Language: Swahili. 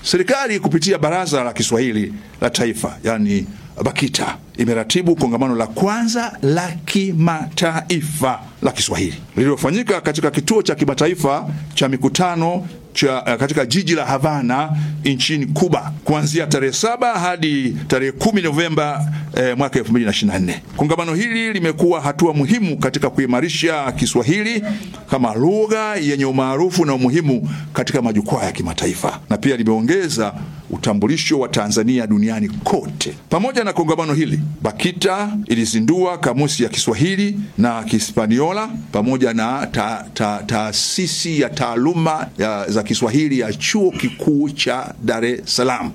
Serikali kupitia Baraza la Kiswahili la Taifa, yani BAKITA, imeratibu kongamano la kwanza la kimataifa la Kiswahili lililofanyika katika kituo cha kimataifa cha mikutano cha, uh, katika jiji la Havana nchini Kuba kuanzia tarehe saba hadi tarehe kumi Novemba eh, mwaka 2024. Kongamano hili limekuwa hatua muhimu katika kuimarisha Kiswahili kama lugha yenye umaarufu na umuhimu katika majukwaa ya kimataifa na pia limeongeza utambulisho wa Tanzania duniani kote. Pamoja na kongamano hili, BAKITA ilizindua kamusi ya Kiswahili na Kihispaniola pamoja na taasisi ta, ta ya taaluma ya, za Kiswahili ya Chuo Kikuu cha Dar es Salaam.